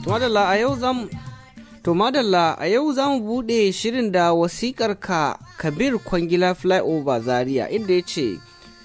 madalla a yau zam to madalla a yau za mu buɗe shirin da wasikar ka kabir kwangila flyover zaria inda ya ce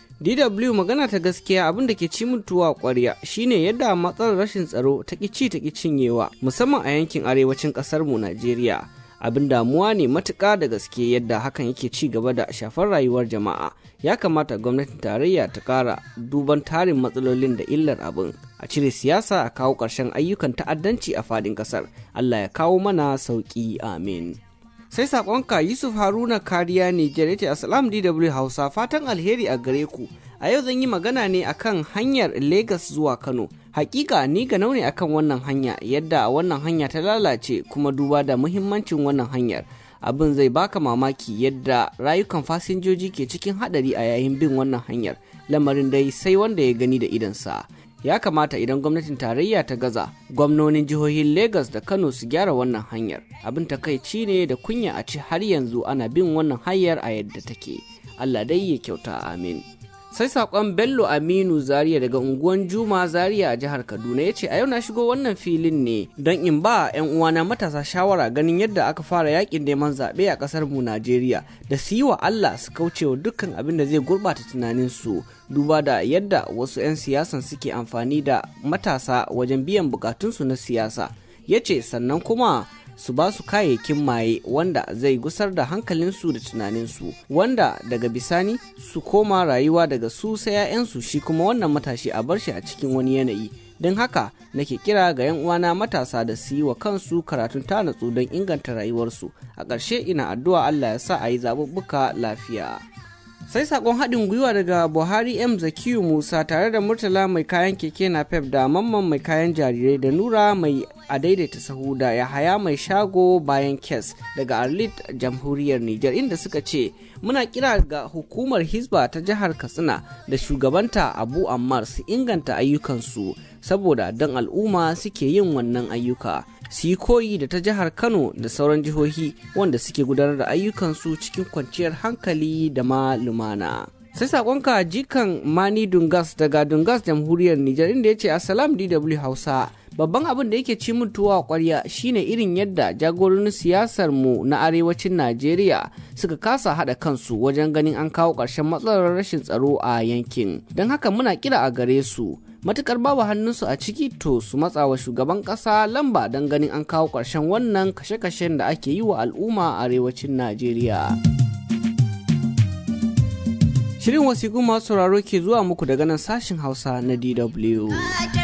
dw magana ta gaskiya abin da ke ci mutuwa kwarya shine yadda matsalar rashin tsaro ta ci ta cinyewa musamman a yankin arewacin ƙasar mu najeriya abin damuwa ne matuƙa da gaske yadda hakan yake ci gaba da shafar rayuwar jama'a ya kamata gwamnatin tarayya ta ƙara duban tarin matsalolin da illar abin a cire siyasa a kawo ƙarshen ayyukan ta'addanci a faɗin ƙasar allah ya kawo mana sauƙi amin sai saƙonka yusuf haruna kariya nijar ya ce asalam dw hausa fatan alheri a gare ku a yau zan yi magana ne akan hanyar Legas zuwa Kano. Hakika ni ga ne akan wannan hanya yadda wannan hanya ta lalace kuma duba da muhimmancin wannan hanyar. Abin zai baka mamaki yadda rayukan fasinjoji ke cikin hadari a yayin bin wannan hanyar. Lamarin dai sai wanda ya gani da idansa. Ya kamata idan gwamnatin tarayya ta gaza, gwamnonin jihohin Legas da Kano su gyara wannan hanyar. Abin takaici ne da kunya a ci har yanzu ana bin wannan hanyar a yadda take. Allah dai ya kyauta amin. sai sakon bello aminu zaria daga unguwan juma zaria a jihar kaduna ya ce a yau na shigo wannan filin ne don in ba 'yan uwana matasa shawara ganin yadda aka fara yakin neman zaɓe a ƙasar mu najeriya da su yi wa allah su kauce wa dukkan abin da zai gurɓata tunaninsu duba da yadda wasu 'yan siyasan suke amfani da matasa wajen biyan bukatunsu na siyasa ya ce sannan kuma su ba su kayayyakin maye wanda zai gusar da hankalinsu da tunaninsu wanda daga bisani su koma rayuwa daga su sai 'ya'yansu shi kuma wannan matashi a bar shi a cikin wani yanayi don haka nake kira ga 'yan uwana matasa da su yi wa kansu karatun tanatsu don inganta rayuwarsu a ƙarshe ina addu'a Allah ya sa a yi zaɓuɓɓuka lafiya. sai sakon haɗin gwiwa daga buhari m zakiyu musa tare da murtala mai kayan keke na pep da mamman mai kayan jarirai da nura mai a daidaita sahu da yahaya mai shago bayan kes daga arlit jamhuriyar niger inda suka ce muna kira ga hukumar hisba ta jihar katsina da shugabanta abu ammar su inganta ayyukansu saboda don al'umma suke yin wannan ayyuka su yi koyi da ta jihar kano da sauran jihohi wanda suke gudanar da ayyukansu cikin kwanciyar hankali da ma lumana sai sakonka jikan mani dungas daga dungas jamhuriyar nijar inda ya ce assalam dw hausa babban abin da yake ci mutuwa kwarya shine irin yadda jagororin siyasar mu na arewacin najeriya suka kasa haɗa kansu wajen ganin an kawo ƙarshen matsalar rashin tsaro a yankin don haka muna kira a gare su matukar babu hannunsu a ciki to su matsa wa shugaban kasa lamba don ganin an kawo ƙarshen wannan kashe-kashen da ake yi wa al'umma a arewacin najeriya shirin wasiƙu masu sauraro ke zuwa muku daga nan sashin hausa na dw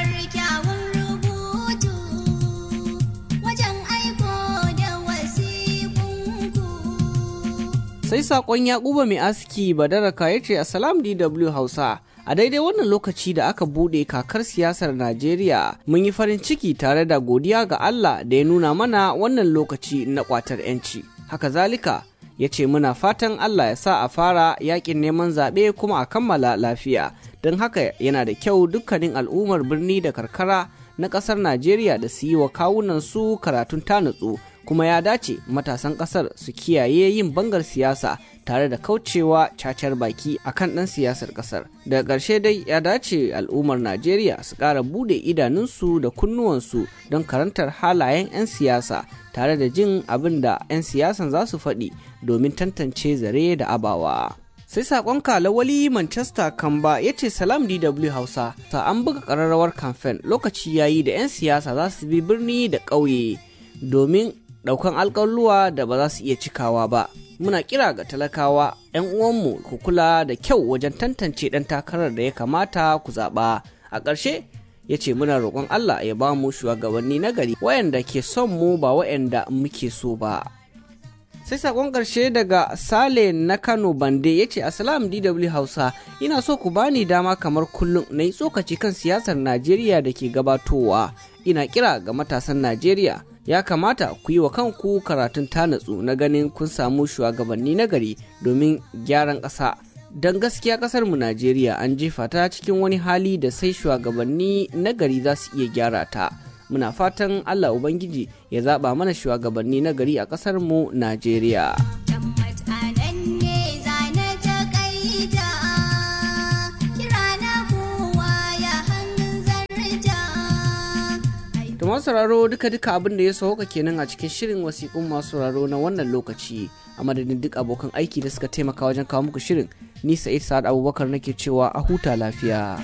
sai saƙon yakuba mai aski badaraka ya ce assalam dw hausa a daidai wannan lokaci da aka bude kakar siyasar najeriya mun yi farin ciki tare da godiya ga allah da ya nuna mana wannan lokaci na kwatar 'yanci haka zalika ya ce muna fatan allah ya sa a fara yakin neman zaɓe kuma a kammala lafiya don haka yana da kyau dukkanin al'ummar birni da karkara na ƙasar najeriya da su yi wa kawunan su karatun tanutsu kuma ya dace matasan ƙasar su kiyaye yin bangar siyasa tare da kaucewa cacar baki a kan ɗan siyasar ƙasar. Daga ƙarshe dai ya dace al'ummar Najeriya su ƙara bude idanunsu da kunnuwansu don karantar halayen 'yan siyasa tare da jin abin da 'yan siyasan za su faɗi domin tantance zare da abawa. sai sakon lawali manchester kamba ya ce salam dw hausa ta an buga ƙararrawar kamfen lokaci yayi da 'yan siyasa za su bi birni da ƙauye domin ɗaukan alƙaluwa da ba za su iya cikawa ba muna kira ga talakawa 'yan uwanmu ku kula da kyau wajen tantance ɗan takarar da ya kamata ku zaɓa a ƙarshe ya ce muna roƙon Allah ya ba mu shugabanni na gari wayanda ke son mu ba wayanda muke so ba sai sakon ƙarshe daga sale na kano bande ya ce asalam dw hausa ina so ku bani dama kamar kullum na yi tsokaci kan siyasar najeriya da ke gabatowa ina kira ga matasan najeriya ya kamata ku yi wa kanku karatun tanatsu na ganin kun samu shugabanni na gari domin gyaran ƙasa don gaskiya ƙasar mu najeriya an jefa ta cikin wani hali da sai shugabanni na gari za su iya gyara ta muna fatan allah ubangiji ya zaɓa mana shugabanni na gari a ƙasar mu najeriya masu sauraro duka duka abin da ya sauka kenan a cikin shirin wasiƙun masu sauraro na wannan lokaci a madadin duk abokan aiki da suka taimaka wajen kawo muku shirin ni sa'id sa'ad abubakar nake cewa a huta lafiya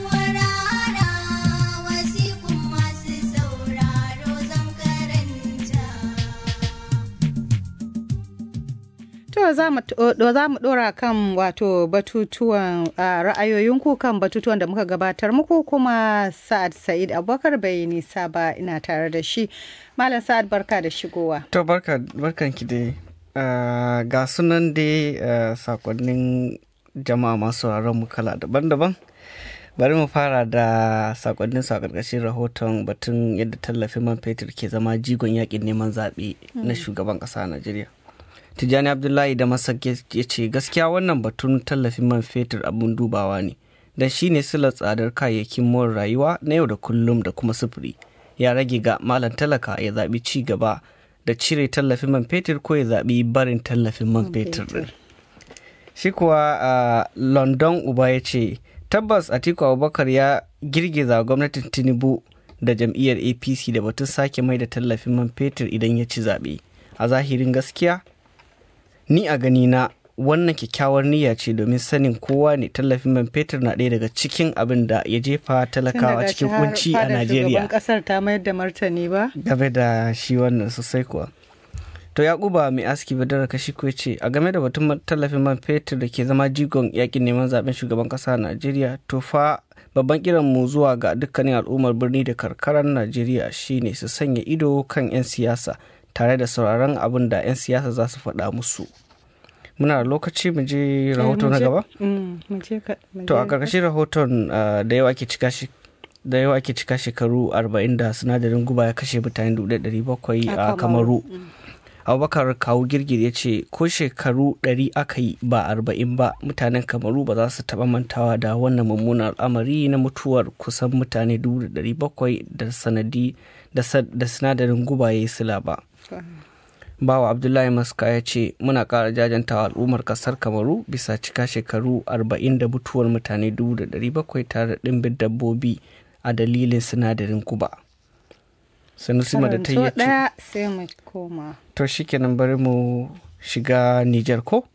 To za mu dora kan wato batutuwan ra'ayoyinku kan batutuwan da muka gabatar muku kuma Sa'ad Sa'id Abubakar bai nisa ba ina tare da shi. Malam Sa'ad barka da shigowa. To barka barkan ki dai. ga sunan dai sakonnin jama'a masu mu kala daban-daban. Bari mu fara da sakonnin sa karkashin rahoton batun yadda tallafin man fetur ke zama jigon yakin neman zaɓe na shugaban ƙasa a Najeriya. Tijjani Abdullahi da Masak ya ce gaskiya wannan batun tallafin man fetur abun dubawa ne don shi ne silar tsadar kayayyakin more rayuwa na yau da kullum da kuma sufuri ya rage ga malam talaka ya zaɓi ci gaba da cire tallafin man fetur ko ya zaɓi barin tallafin man fetur din. Shi kuwa a London Uba ya ce tabbas Atiku Abubakar ya girgiza gwamnatin Tinubu da jam'iyyar APC da batun sake mai da tallafin man fetur idan ya ci zaɓe. A zahirin gaskiya ni a gani na wannan kyakkyawar niyya ce domin sanin kowa ne tallafin man fetur na ɗaya daga cikin abin da ya jefa talakawa cikin kunci a Najeriya. kasar ta mayar da martani ba? Game da shi wannan sosai kuwa. To Yakuba mai aski badara kashi ko ce a game da batun tallafin man fetur da ke zama jigon yakin neman zaben shugaban kasa a Najeriya to fa babban kiran mu zuwa ga dukkanin al'ummar birni da karkarar Najeriya shine su sanya ido kan 'yan siyasa tare da sauraron abin da 'yan siyasa za su faɗa musu muna da lokaci mu je rahoto na gaba to a ƙarƙashin rahoton da yawa ake cika shi da yawa ake cika shekaru 40 da sinadarin guba ya kashe mutane 700 a kamaru abubakar kawu girgir ya ce ko shekaru 100 aka yi ba 40 ba mutanen kamaru ba za su taɓa mantawa da wannan mummunan al'amari na mutuwar kusan mutane 700 da sanadi da sinadarin guba ya yi sila ba bawa abdullahi maska ya ce muna ƙara jajantawa al'ummar ƙasar kamaru bisa cika shekaru 40 da mutuwar mutane 700 tare da ɗimbin dabbobi a dalilin sinadarin guba sanusima da ta yi sai mu koma to shikenan bari mu shiga nijar ko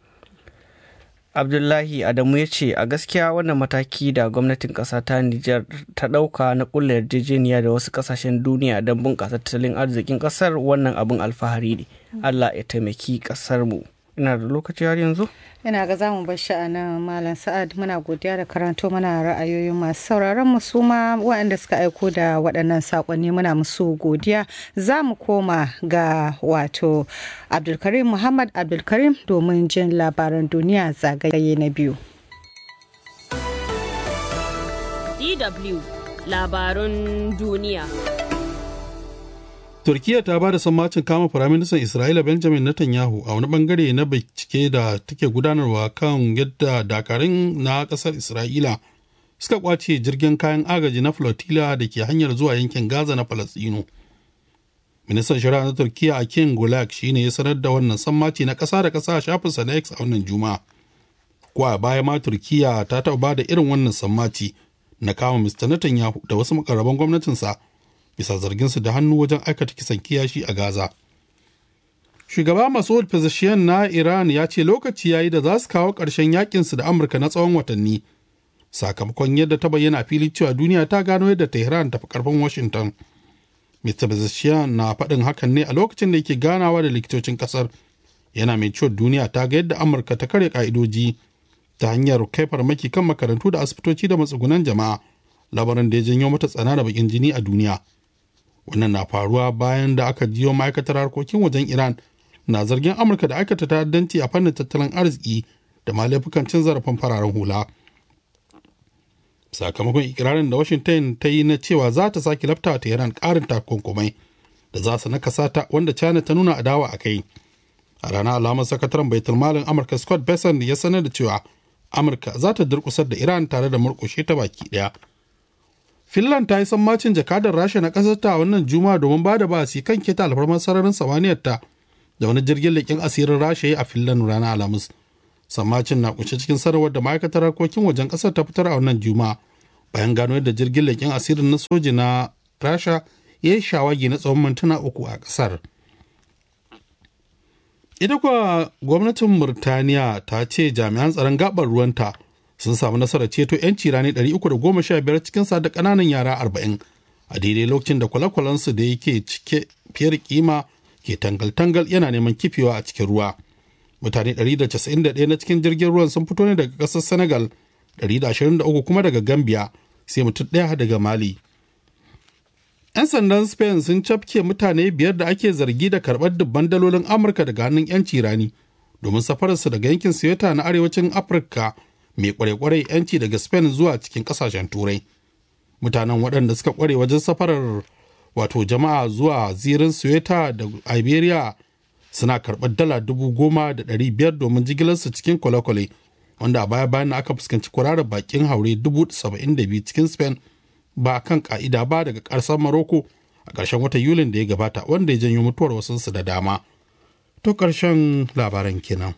abdullahi adamu ya ce a gaskiya wannan mataki da gwamnatin ƙasa ta nijar ta ɗauka na ƙulla yarjejeniya da wasu ƙasashen duniya don bunƙasa tattalin arzikin ƙasar wannan abin alfahari ne allah ya taimaki ƙasar mu ina da lokaci har yanzu ina ga zamu bar shi a nan malam sa'ad muna godiya da karanto mana ra'ayoyin masu sauraron mu su ma waɗanda suka aiko da waɗannan saƙonni muna musu godiya za mu koma ga wato abdulkarim muhammad abdulkarim domin jin labaran duniya zagaye na biyu dw labarun duniya turkiya ta ba da sammacin kama firaministan isra'ila benjamin netanyahu a wani bangare na bincike da take gudanarwa kan yadda dakarun na kasar isra'ila suka kwace jirgin kayan agaji na flotilla da ke hanyar zuwa yankin gaza na falastino ministan shari'a na turkiya a king gulag shine ya sanar da wannan sammaci na kasa da kasa a shafinsa na x a wannan juma'a kwa baya ma turkiya ta taɓa ba da irin wannan sammaci na kama mr netanyahu da wasu makarraban gwamnatinsa bisa zarginsu da hannu wajen aikata kisan kiyashi a Gaza. Shugaba Masoud Pezeshkian na Iran ya ce lokaci ya yi da za su kawo ƙarshen yakinsu da Amurka na tsawon watanni, sakamakon yadda ta bayyana fili cewa duniya ta gano yadda Tehran tafi karfin Washington. Mr. Pezeshkian na faɗin hakan ne a lokacin da yake ganawa da likitocin ƙasar, yana mai cewa duniya ta ga yadda Amurka ta kare ƙa'idoji ta hanyar kai farmaki kan makarantu da asibitoci da matsugunan jama'a, labarin da ya janyo mata tsana da bakin jini a duniya. wannan na faruwa bayan da aka jiyo ma'aikatar harkokin wajen iran na zargin amurka da aikata ta'addanci a fannin tattalin arziki da ma laifukan cin zarafin fararen hula sakamakon ikirarin da washington ta yi na cewa za ta sake lafta ta iran karin takunkumai da za su nakasa ta wanda china ta nuna adawa a kai a ranar alamar sakataren baitul malin amurka scott besson ya sanar da cewa amurka za ta durkusar da iran tare da murkushe ta baki daya Finland ta yi sammacin jakadar Rasha na ƙasar ta wannan Juma'a domin ba da basi kan keta alfarmar sararin samaniyar ta da wani jirgin leƙen asirin Rasha ya a Finland ranar Alhamis. Sammacin na kunshe cikin sanarwar da ma'aikatar harkokin wajen ƙasar ta fitar a wannan Juma'a bayan gano yadda jirgin leƙen asirin na soji na Rasha ya yi shawagi na tsawon mintuna uku a ƙasar. Ita kuwa gwamnatin Murtaniya ta ce jami'an tsaron gabar ruwanta sun samu nasarar ceto 'yanci rani 315 cikin sa da ƙananan yara 40 a daidai lokacin da kwale-kwalensu da yake cike fiye da kima ke tangal-tangal yana neman kifewa a cikin ruwa. Mutane 191 na cikin jirgin ruwan sun fito ne daga ƙasar Senegal, 123 kuma daga Gambia, sai mutum ɗaya daga Mali. 'Yan sandan Spain sun cafke mutane biyar da ake zargi da karɓar dubban dalolin Amurka daga hannun 'yanci rani domin safararsu daga yankin Siyota na arewacin Afirka mai kware-kware 'yanci daga Spain zuwa cikin ƙasashen Turai. Mutanen waɗanda suka kware wajen safarar wato jama'a zuwa zirin Siyota da Iberia suna karɓar dala dubu goma da ɗari biyar domin jigilarsu cikin kwale-kwale wanda a baya bayan aka fuskanci kwararar bakin haure dubu saba'in da biyu cikin Spain ba kan ka'ida ba daga ƙarsar Maroko a ƙarshen watan Yulin da ya gabata wanda ya janyo mutuwar wasunsu da dama. To ƙarshen labaran kenan.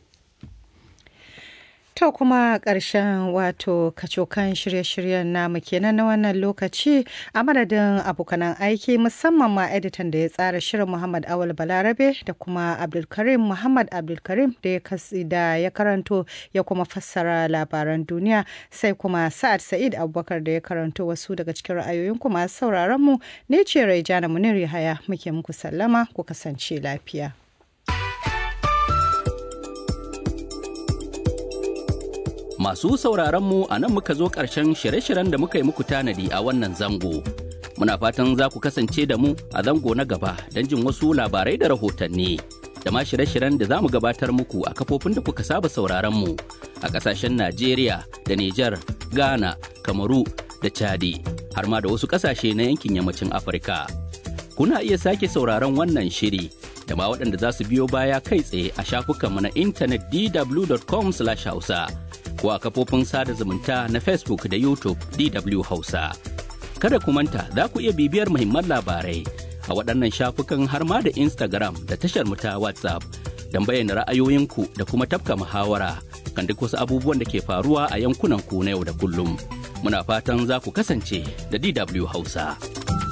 To kuma ƙarshen wato kacokan shirye-shiryen namu kenan na wannan lokaci a madadin abokanan aiki musamman ma editan da ya tsara shirin Muhammad Awal Balarabe da kuma Abdulkarim Muhammad Abdulkarim da ya da ya karanto ya kuma fassara labaran duniya sai kuma Sa'ad Sa'id Abubakar da ya karanto wasu daga cikin ra'ayoyin ku masu sauraron mu ne ce Raijana Munir Yahaya muke muku sallama ku kasance lafiya. Masu sauraron mu a nan muka zo ƙarshen shirye-shiryen da muka yi muku tanadi a wannan zango. Muna fatan za ku kasance da mu a zango na gaba don jin wasu labarai da rahotanni. Da ma shirye-shiryen da za mu gabatar muku a kafofin da kuka saba sauraron mu a ƙasashen Najeriya da Nijar, Ghana, Kamaru da Chadi, har ma da wasu ƙasashe na yankin yammacin Afirka. Kuna iya sake sauraron wannan shiri da ma waɗanda za su biyo baya kai tsaye a shafukanmu na intanet dw.com/hausa. ko a kafofin sada zumunta na Facebook da YouTube DW Hausa. Kada ku manta za ku iya bibiyar muhimman labarai a waɗannan shafukan har ma da Instagram da tashar mu ta WhatsApp don bayyana ra'ayoyinku da kuma tafka muhawara kan duk wasu abubuwan da ke faruwa a yankunan ku na yau da kullum. Muna fatan za ku kasance da DW Hausa.